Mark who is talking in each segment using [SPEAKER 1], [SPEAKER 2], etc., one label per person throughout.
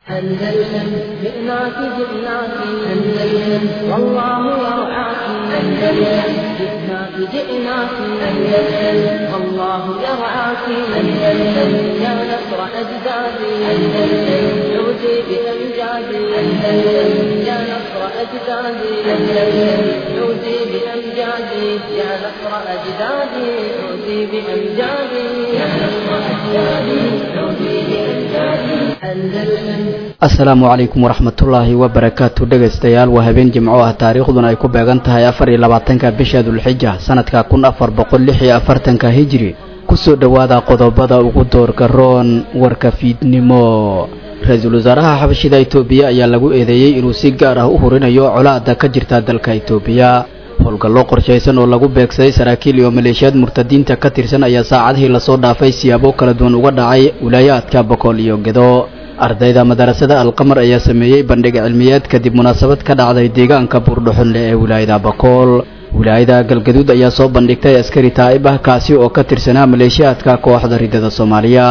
[SPEAKER 1] أندلسن جئناك جئناك أندلسن والله يرعاك أندلسن جئناك جئناك أندلسن والله يرعاك أندلسن يا نصر أجدادي أندلسن عودي بأمجادي أندلسن يا نصر أجدادي أندلسن عودي بأمجادي يا نصر أجدادي عودي بأمجادي يا نصر أجدادي عودي بأمجادي أندلسن
[SPEAKER 2] asalaamu calaykum waraxmatullaahi wabarakaatu dhegaystayaal waa habeen jimco ah taariikhduna ay ku beegan tahay afar iyo labaatanka bisha dulxija sanadka kun afar boqol lix iyo afartanka hijri kusoo dhowaada qodobada ugu doorka roon warka fiidnimo ra-iisul wasaaraha xabashida itoobiya ayaa lagu eedeeyey inuu si gaar ah u hurinayo colaada ka jirta dalka itoobiya howlgallo qorshaysan oo lagu beegsaday saraakiil iyo maleeshiyaad murtadiinta ka tirsan ayaa saacadihii lasoo dhaafay siyaabo kala duwan uga dhacay wilaayaadka bokool iyo gedo ardayda madarasada alqamar ayaa sameeyey bandhig cilmiyeed kadib munaasabad ka dhacday deegaanka buurdhuxunle ee wilaayada bakool wilaayada galgaduud ayaa soo bandhigtay askari taa'ib ah kaasi oo ka tirsanaa maleeshiyaadka kooxda ridada soomaaliya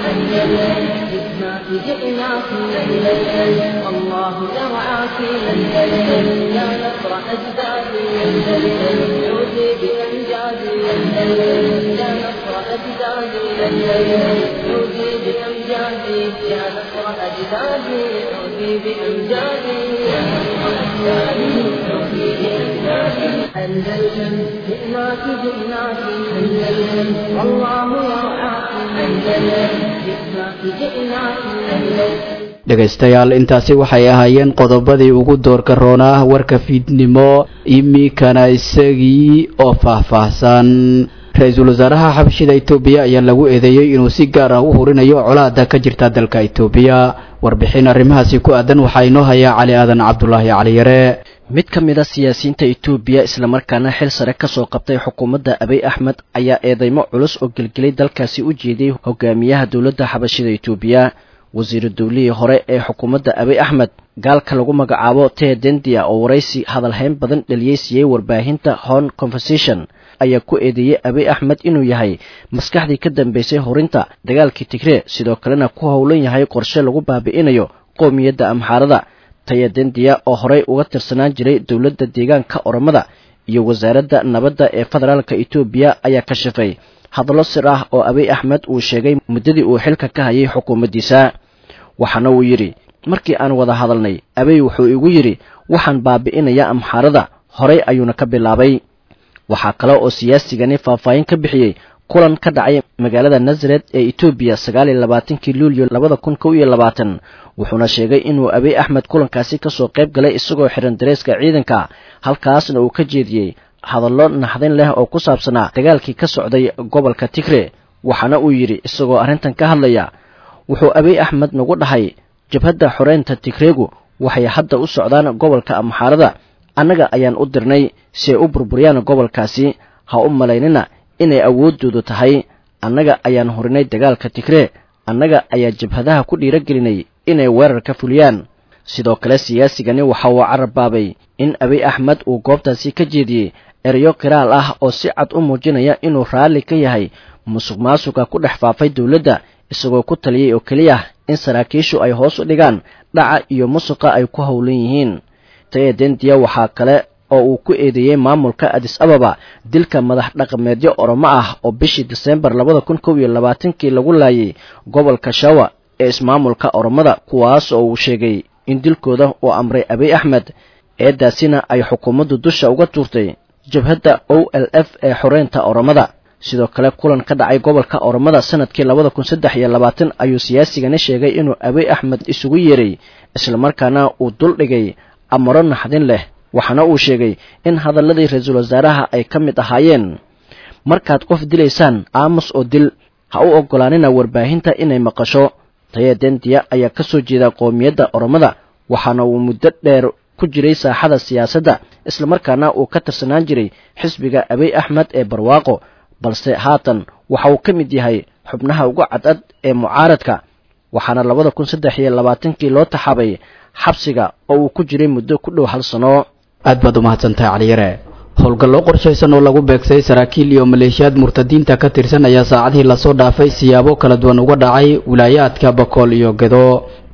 [SPEAKER 1] أندلسن جئناك جئناك أندلسن والله يرعاك أندلسن جئناك جئناك أندلسن
[SPEAKER 2] dhegaystayaal intaasi waxay ahaayeen qodobadii ugu doorka roonaa warka fiidnimo imikana isagii oo faahfaahsan ra-iisul wasaaraha xabashida itoobiya ayaa lagu eedeeyey inuu si gaar ah u hurinayo colaada ka jirta dalka itoobiya warbixin arrimahaasi ku aadan waxaa inoo hayaa cali aadan cabdulaahi caliyare
[SPEAKER 3] mid ka mid a siyaasiyiinta itoobiya islamarkaana xil sare ka soo qabtay xukuumadda abiy axmed ayaa eedeymo culus oo gelgelay dalkaasi u jeeday hogaamiyaha dowladda xabashida itoobiya wasiiru dowlihii hore ee xukuumadda abiy axmed gaalka lagu magacaabo tee dendia oo waraysi hadalhayn badan dhaliyey siiyey warbaahinta hon conversation ayaa ku eedeeyey abiy axmed inuu yahay maskaxdii ka dambeysay horinta dagaalkii tigree sidoo kalena ku howlan yahay qorshe lagu baabi'inayo qoomiyadda amxaarada taya dendiya oo horey uga tirsanaan jiray dowladda deegaanka oromada iyo wasaaradda nabadda ee federaalka etoobiya ayaa kashafay hadallo sir ah oo abiy axmed uu sheegay muddadii uu xilka ka hayay xukuumaddiisa waxaana uu yidhi markii aan wada hadalnay abiy wuxuu igu yidhi waxaan baabi'inayaa amxaarada horey ayuuna ka bilaabay waxaa kale oo siyaasigani faahfaahin ka bixiyey kulan ka dhacay magaalada nasaret ee etoobiya sagaal iyo labaatankii luulyo labada kun kow iyo labaatan wuxuuna sheegay inuu abiy axmed kulankaasi kasoo qayb galay isagoo xiran dareeska ciidanka halkaasna uu ka jeediyey hadallo naxdin leh oo ku saabsanaa dagaalkii ka socday gobolka tigre waxaana uu yidhi isagoo arrintan ka hadlaya wuxuu abiy axmed nagu dhahay jabhadda xoreynta tigreegu waxay hadda u socdaan gobolka amxaarada annaga ayaan u dirnay si ay u burburiyaan gobolkaasi ha u malaynina inay awooddoodu tahay annaga ayaan horinay dagaalka tigree annaga ayaa jabhadaha ku dhiiragelinay inay weerar ka fuliyaan sidoo kale siyaasigani waxa uu carabbaabay in abiy axmed uu goobtaasi ka jeediyey erayo qiraal ah oo si cad u muujinaya inuu raalli ka yahay musuq maasuqa ku dhex faafay dowladda isagoo ku taliyey oo keliya in saraakiishu ay hoos u dhigaan dhaca iyo musuqa ay ku howlan yihiin taya dendiya waxaa kale oo uu ku eedeeyey maamulka adis ababa dilka madax dhaqameedyo oromo ah oo bishii diseembar labada kun kow iyo labaatankii lagu laayay gobolka shawa ee ismaamulka oromada kuwaas oo uu sheegay in dilkooda uu amray abiy axmed eedaasina ay xukuumaddu dusha uga tuurtay jabhadda o l f ee xoreynta oromada sidoo kale kulan ka dhacay gobolka oromada sanadkii labada kun saddex iyo labaatan ayuu siyaasigani sheegay inuu abiy axmed isugu yeeray islamarkaana uu dul dhigay amaro naxdin leh waxaana uu sheegay in hadalladii ra-iisul wasaaraha ay ka mid ahaayeen markaad qof dilaysaan aamus oo dil ha u oggolaanina warbaahinta inay maqasho taya dendiya ayaa ka soo jeeda qoomiyadda oromada waxaana uu muddo dheer ku jiray saaxada siyaasadda islamarkaana uu ka tirsanaan jiray xisbiga abiy axmed ee barwaaqo balse haatan waxa uu ka mid yahay xubnaha ugu cadcad ee mucaaradka waxaana labada kun saddex iyo labaatankii loo taxaabay xabsiga oo uu ku jiray muddo ku dhow hal sano
[SPEAKER 2] aad baad u mahadsantahay caliyare howlgallo qorshaysan oo lagu beegsaday saraakiil iyo maleeshiyaad murtadiinta ka tirsan ayaa saacadihii lasoo dhaafay siyaabo kala duwan uga dhacay wilaayaadka bakool iyo gedo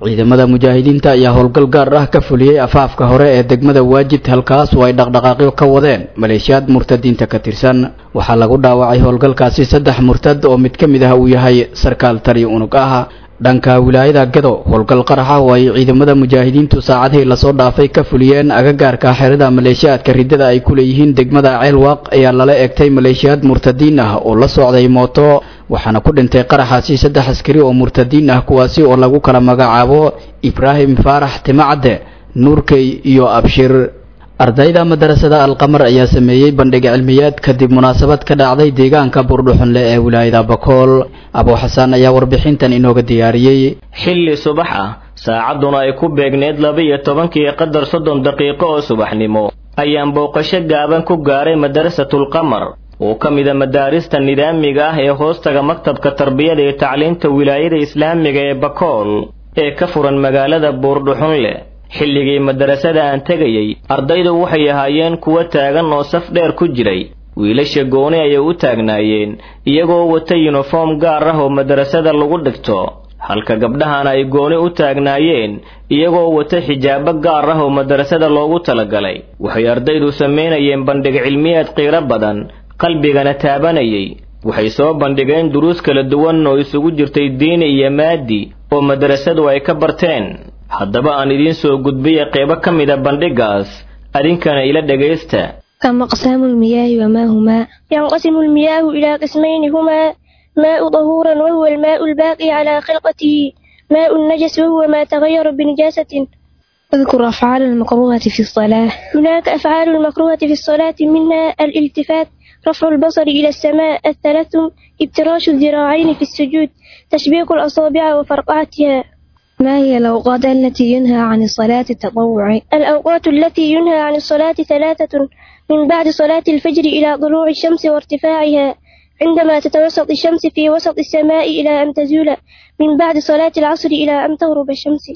[SPEAKER 2] ciidamada mujaahidiinta ayaa howlgal gaar ah ka fuliyey afaafka hore ee degmada waajid halkaas oo ay dhaqdhaqaaqyo ka wadeen maleeshiyaad murtadiinta ka tirsan waxaa lagu dhaawacay howlgalkaasi saddex murtad oo mid ka mid ah uu yahay sarkaal taliyo unug ah dhanka wilaayada gado howlgal qaraxa oo ay ciidamada mujaahidiintu saacadihii lasoo dhaafay ka fuliyeen agagaarka xerada maleeshiyaadka riddada ay ku leeyihiin degmada ceelwaaq ayaa lala egtay maleeshiyaad murtadiin ah oo la socday mooto waxaana ku dhintay qaraxaasi saddex askari oo murtadiin ah kuwaasi oo lagu kala magacaabo ibraahim faarax timacadde nuurkey iyo abshir ardayda madarasada alqamar ayaa sameeyey bandhig cilmiyeed kadib munaasabad ka dhacday deegaanka buurdhuxunle ee wilaayada bakool abuu xasaan ayaa warbixintan inooga diyaariyey
[SPEAKER 4] xilli subax ah saacadduna ay ku beegneed laba-iyo tobankii qadar soddon daqiiqo oo subaxnimo ayaan booqasho gaaban ku gaaray madarasatulqamar oo ka mida madaarista nidaamiga ah ee hoostaga maktabka tarbiyada iyo tacliinta wilaayada islaamiga ee bakool ee ka furan magaalada buurdhuxunle xilligii madarasada aan tegayey ardaydu waxay ahaayeen kuwo taagan oo saf dheer ku jiray wiilasha gooni ayay u taagnaayeen iyagoo wata yuniform gaar ah oo madarasada lagu dhigto halka gabdhahana ay gooni u taagnaayeen iyagoo wata xijaabo gaar ah oo madarasada loogu talagalay waxay ardaydu samaynayeen bandhig cilmiyeed qiiro badan qalbigana taabanayay waxay soo bandhigeen duruus kala duwan oo isugu jirtay diini iyo maadi oo madarasadu ay ka barteen haddaba aan idiin soo gudbiya qeybo ka mida bandhigaas adinkana ila dhegaysta
[SPEAKER 5] كم أقسام المياه وما هما
[SPEAKER 6] ينقسم المياه إلى قسمين هما ماء طهورا وهو الماء الباقي على خلقته ماء النجس وهو ما تغير بنجاسة
[SPEAKER 5] اذكر أفعال المكروهة في الصلاة
[SPEAKER 6] هناك أفعال المكروهة في الصلاة منها الالتفات رفع البصر إلى السماء التلثم ابتراش الذراعين في السجود تشبيك الأصابع وفرقعتها
[SPEAKER 5] ما هي الأوقات التي ينهى عن الصلاة التطوع
[SPEAKER 6] الأوقات التي ينهى عن الصلاة ثلاثة من بعد صلاة الفجر إلى طلوع الشمس وارتفاعها عندما تتوسط الشمس في وسط السماء إلى أن تزول من بعد صلاة العصر إلى أن تغرب الشمس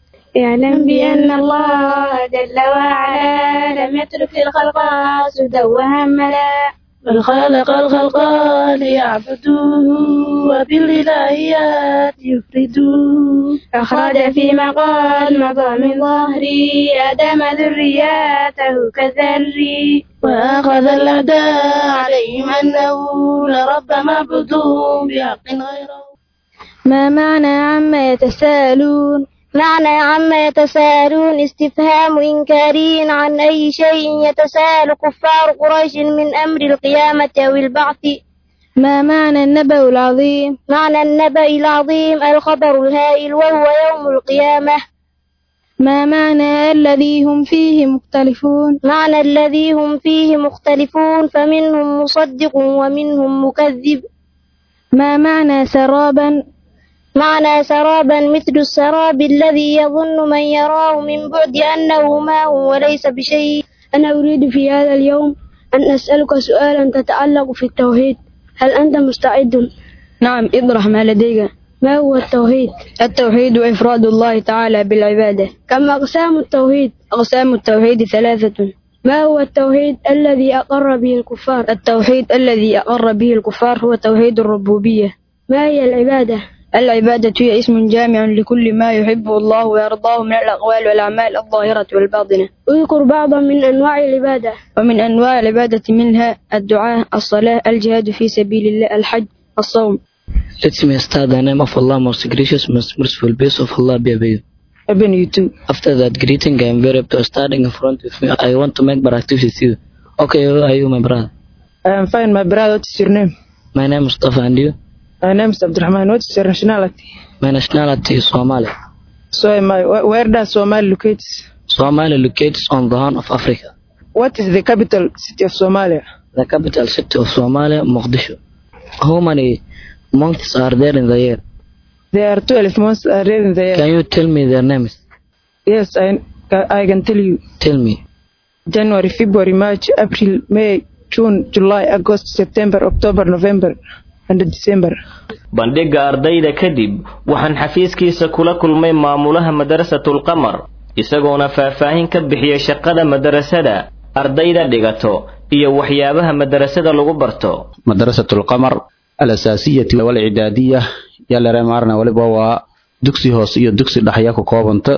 [SPEAKER 7] اعلم بأن الله جل وعلا لم يترك الخلق سدى وهملا بل خلق الخلق ليعبدوه وبالإلهيات يفردوه أخرج في مقال مضى من ظهري آدم ذرياته كذري وأخذ الأعداء عليهم أنه لرب معبودون بحق غيره
[SPEAKER 5] ما معنى عما يتساءلون
[SPEAKER 6] معنى عما يتساءلون استفهام إنكاري عن أي شيء يتساءل كفار قريش من أمر القيامة أو البعث
[SPEAKER 5] ما معنى النبأ العظيم
[SPEAKER 6] معنى النبأ العظيم الخبر الهائل وهو يوم القيامة
[SPEAKER 5] ما معنى الذي هم فيه مختلفون
[SPEAKER 6] معنى الذي هم فيه مختلفون فمنهم مصدق ومنهم مكذب
[SPEAKER 5] ما معنى سرابا
[SPEAKER 6] معنى سرابا مثل السراب الذي يظن من يراه من بعد أنه ماء وليس بشيء
[SPEAKER 7] أنا أريد في هذا اليوم أن أسألك سؤالا تتعلق في التوحيد هل أنت مستعد؟
[SPEAKER 8] نعم اطرح ما لديك
[SPEAKER 7] ما هو التوحيد؟
[SPEAKER 8] التوحيد إفراد الله تعالى بالعبادة
[SPEAKER 7] كم أقسام التوحيد؟
[SPEAKER 8] أقسام التوحيد ثلاثة
[SPEAKER 7] ما هو التوحيد الذي أقر به الكفار؟
[SPEAKER 8] التوحيد الذي أقر به الكفار هو توحيد الربوبية
[SPEAKER 7] ما هي العبادة؟
[SPEAKER 8] العبادة هي اسم جامع لكل ما يحبه الله ويرضاه من الأقوال والأعمال الظاهرة والباطنة
[SPEAKER 7] اذكر بعضا من أنواع العبادة
[SPEAKER 8] ومن أنواع العبادة منها الدعاء الصلاة الجهاد في سبيل الله الحج الصوم
[SPEAKER 9] Let me start the name of Allah, most gracious, most merciful, peace of Allah be with you.
[SPEAKER 8] Even you too.
[SPEAKER 9] After that greeting, I am very happy standing in front with me. I want to make practice with you. Okay, who are you, my brother?
[SPEAKER 8] I am fine, my brother. What is your name?
[SPEAKER 9] My name is Mustafa, and you?
[SPEAKER 8] My name is Abdurrahman. What is your nationality?
[SPEAKER 9] My nationality is Somali.
[SPEAKER 8] So am I. Where, where does Somalia locate?
[SPEAKER 9] Somalia locates on the Horn of Africa.
[SPEAKER 8] What is the capital city of Somalia?
[SPEAKER 9] The capital city of Somalia, Mogadishu. How many months are there in the year?
[SPEAKER 8] There are 12 months are there in the year.
[SPEAKER 9] Can you tell me their names?
[SPEAKER 8] Yes, I, I can tell you.
[SPEAKER 9] Tell me.
[SPEAKER 8] January, February, March, April, May, June, July, August, September, October, November, and December.
[SPEAKER 4] bandhigga ardayda kadib waxaan xafiiskiisa kula kulmay maamulaha madarasatulqamar isagoona faahfaahin ka bixiya shaqada madarasada ardayda dhigato iyo waxyaabaha madarasada lagu barto
[SPEAKER 10] madarasatulqamar alasaasiyati walcidaadiya yalaremaarna waliba waa dugsi hoose iyo dugsi dhexya ku koobanta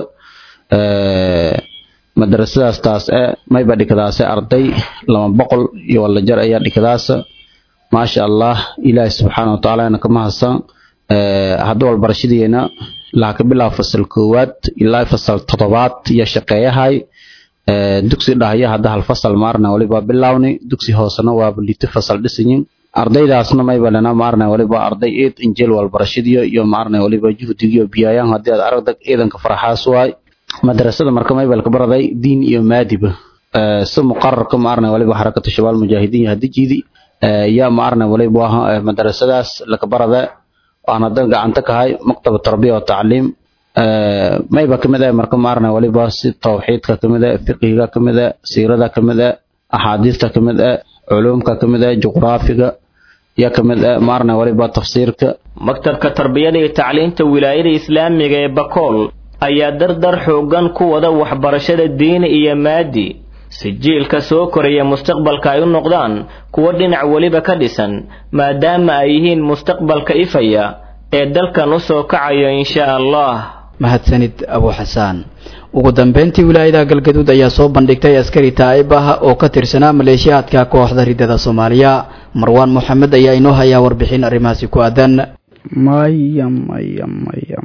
[SPEAKER 10] madarasadaas taas e mayba dhikadaase arday lama boqol iyo wala jar ayaa dhikadaasa maasha allah ilaahi subxaana wa tacaala kama hasan hadda walbarashadiina laha ka bilaabo fasal koowaad ilaa fasal toddobaad iyo shaqeeyahay dugsi dhahya hadda hal fasal maarna waliba bilawni dugsi hoosena waaba lito fasal dhisayin ardaydaasna mayba lena maarna waliba arday eed injeel walbarashadiyo iyo maarna waliba juhdigiyo biyayaan haddii aad aragdag ciidanka faraxaas waay madrasada marka maybal ka baraday diin iyo maadiba si muqararka maarna waliba xarakatu shabaal mujaahidiin hadijidi yaa maarna waliba madrasadaas laka barada waan hadda gacanta kahay maktaba tarbiya wa tacliim mayba kamid ah marka maarna waliba si tawxiidka kamid ah fiqiga kamid ah siirada kamid ah axaadiista kamid ah culumka kamid ah juqraafiga yaa kamid ah maarna waliba tafsiirka
[SPEAKER 4] maktabka tarbiyada iyo tacliinta wilaayada islaamiga ee bakool ayaa dardar xoogan ku wada waxbarashada diini iyo maadi si jiilka soo koraya mustaqbalka ay u noqdaan kuwo dhinac weliba ka dhisan maadaama ay yihiin mustaqbalka ifaya ee dalkan u soo kacayo insha allah
[SPEAKER 2] mahadsanid abu xasaan ugu dambeyntii wilaayada galgaduud ayaa soo bandhigtay askari taa'ib ah oo ka tirsanaa maleeshiyaadka kooxda ridada soomaaliya marwaan moxamed ayaa inoo hayaa warbixin arrimahaasi ku aadan
[SPEAKER 11] maya maya maya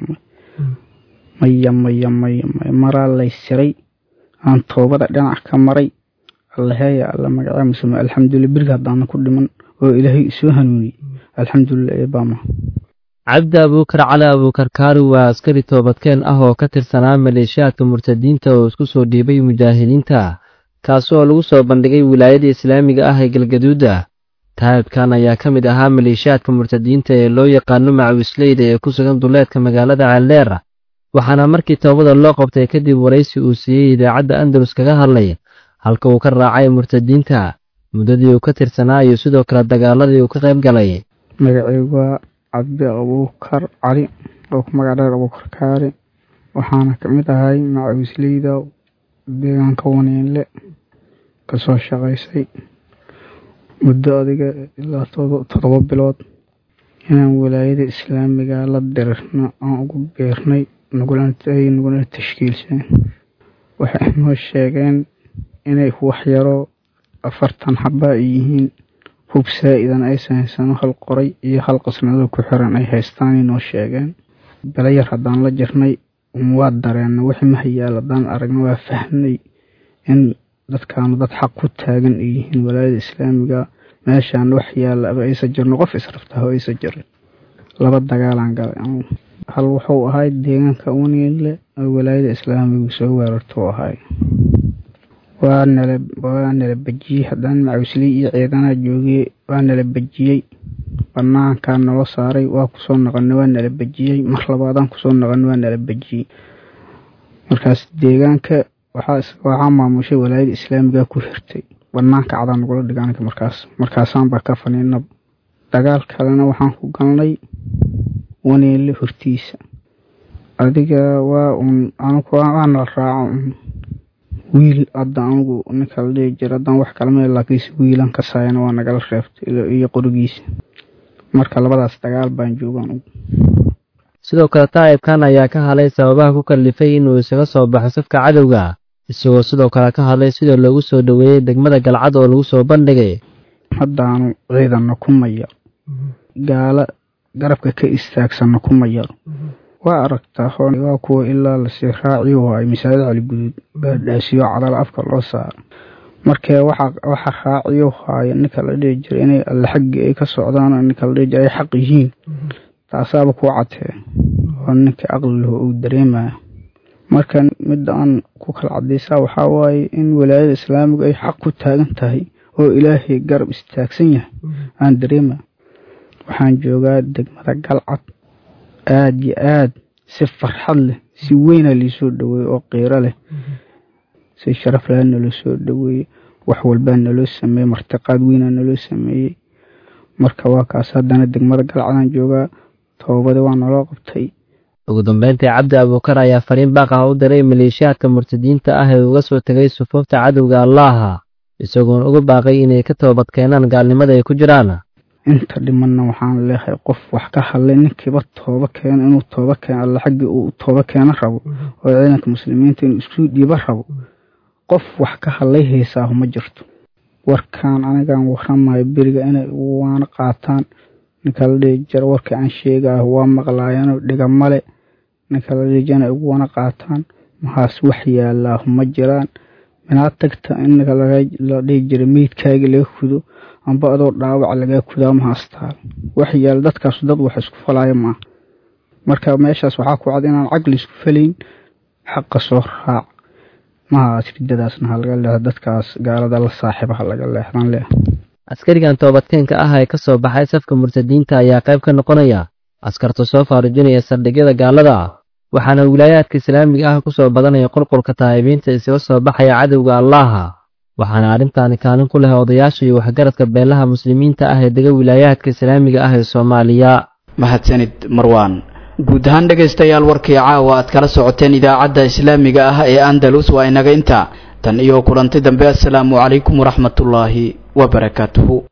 [SPEAKER 11] maya maya maya maya maraa laysiray aan toobada dhinac ka maray allaheeya alla magacaa muslima alxamdulillah birga haddaanan ku dhiman oo ilaahay isoo hanuuniyey alxamdulillah eebaama
[SPEAKER 12] cabdi abuukar cali abuukar kaari waa askari toobadkeen ah oo ka tirsanaa maleeshiyaadka murtadiinta oo isku soo dhiibay mujaahidiinta kaasi oo lagu soo bandhigay wilaayada islaamiga ah ee galgaduuda taa'ibkan ayaa ka mid ahaa maleeshiyaadka murtadiinta ee loo yaqaano macawisleyda ee ku sugan duleedka magaalada ceeldheer waxaana markii toobada loo qabtay kadib waraysi uu siiyey idaacadda andalus kaga hadlay halka uu ka raacay murtadiinta muddadii uu ka tirsanaa iyo sidoo kale dagaaladii uu ka qayb galay
[SPEAKER 11] magacaygu waa cabdi abuukar cali oo ku magac dheer abuukar kaari waxaana ka mid ahay macawisleyda deegaanka waniinle kasoo shaqaysay muddo adiga ilaa toddoba bilood inaan walaayada islaamiga la dirirno aan ugu beernay ay naguna tashkiilseen waxay noo sheegeen inay waxyaro afartan xaba ay yihiin hub saa-idan aysan haysano hal qoray iyo hal qasnado ku xiran ay haystaanay noo sheegeen belayar haddaan la jirnay waa dareenna wixii mahayaal haddaan aragna waa fahmnay in dadkaanu dad xaq ku taagan ay yihiin walaayada islaamiga meeshaan wax yaalla aba aysan jirno qof israftaho aysan jirin laba dagaalaan galay hal wuxuu ahay deegaanka uniinle oo walaayada islaamigu soo weerartuu ahay waa nala waa nala bejiyey haddaan macawisley iyo ciidanaha joogiyey waa nala bejiyey banaankaa nala saaray waa kusoo noqonay waa nala bejiyey mar labaadaan kusoo noqonay waa nala bejiyey markaas deegaanka waxaa maamushay walaayada islaamiga ku hirtay banaanka cadaa nagula dhigaanka markaas markaasaanbaa ka faniinaba dagaal kalena waxaan ku galnay waniile hortiisa adiga waa un anugu waana raaco un wiil hadda anugu ninka la dhihi jira haddaan wax kala meel laakiinse wiilan ka saayana waa nagala reebtay iyo qorigiisa marka labadaas dagaal baan jooga anugu
[SPEAKER 12] sidoo kale taa'ibkan ayaa ka hadlay sababaha ku kallifay inuu isaga soo baxo safka cadowga isagoo sidoo kale ka hadlay sida loogu soo dhoweeyey degmada galcad oo lagu soo bandhigay
[SPEAKER 11] haddaanu ciidanna ku mayaro gaala garabka ka istaagsanna ku mayaro waa aragtaa waa kuwa ilaa lasii raaciyo waayo masaajid cali guduud baadhaasiyo cadal afka loo saaro markee waxa raaciyo haayo ninka la dhihi jira inay alle xaggii ay ka socdaan ninka la dhihi jira ay xaq yihiin taasaaba kuu cadtee oo ninka aqlilahu uu dareemaya marka midda aan ku kala cadaysaa waxaa waaye in walaayada islaamigu ay xaq ku taagan tahay oo ilaahay garab istaagsan yahay aan dareemaya waxaan joogaa degmada galcad aada iyo aad si farxad leh si weyna liisoo dhaweeyey oo qiiro leh si sharaf laha naloo soo dhaweeyey wax walbaa naloo sameeyey martiqaad weynaa naloo sameeyey marka waa kaas haddana degmada galcadaan joogaa toobada waa naloo qabtay
[SPEAKER 12] ugu dambeyntii cabdi abuukar ayaa fariin baaq ah u diray maleeshiyaadka murtadiinta ah ee uga soo tegay sufuufta cadowga allaaha isagoon uga baaqay inay ka toobad keenaan gaalnimada ay ku jiraan
[SPEAKER 11] inta dhimanna waxaan leeyahay qof wax ka hadlay ninkiiba tooba keeno inuu tooba keeno alla xaggii uu tooba keeno rabo oo ciidanka muslimiinta inuu isku dhiibo rabo qof wax ka hadlay heesaahu ma jirto warkaan anigaan waramayo beriga inay waana qaataan ninka la dhihi jira warkii aan sheegaayo waa maqlaayano dhiga male ninka la dhihi jira inay ugu wana qaataan maxaas wax yaalaahu ma jiraan minaad tagta in ninka la dhihi jira meydkaagii laga kudo amba adoo dhaawac lagaa kudaa mahaastaa wax yaal dadkaas dad wax isku falaayo maaha marka meeshaas waxaa ku cad inaan caqli isku falayn xaqa soo raac mahaas ridadaasna ha laga leexdo dadkaas gaalada la saaxiiba ha laga leexdan leeh
[SPEAKER 12] askarigan toobadkeenka ah ee ka soo baxay safka murtadiinta ayaa qayb ka noqonaya askarta soo faarujinaya saldhigyada gaalada ah waxaana wilaayaadka islaamiga ah ku soo badanaya qulqulka taa'ibiinta isaga soo baxaya cadowga allaaha waxaana arrintaani kaalin ku leh odayaasha iyo waxgaradka beelaha muslimiinta ah ee dega wilaayaadka islaamiga ah ee soomaaliya
[SPEAKER 2] mahadsanid marwaan guud ahaan dhegaystayaal warkii caawa aad kala socoteen idaacadda islaamiga ah ee andalus waa inaga inta tan iyo kulanti dambe assalaamu calaykum waraxmatullaahi wabarakaatuhu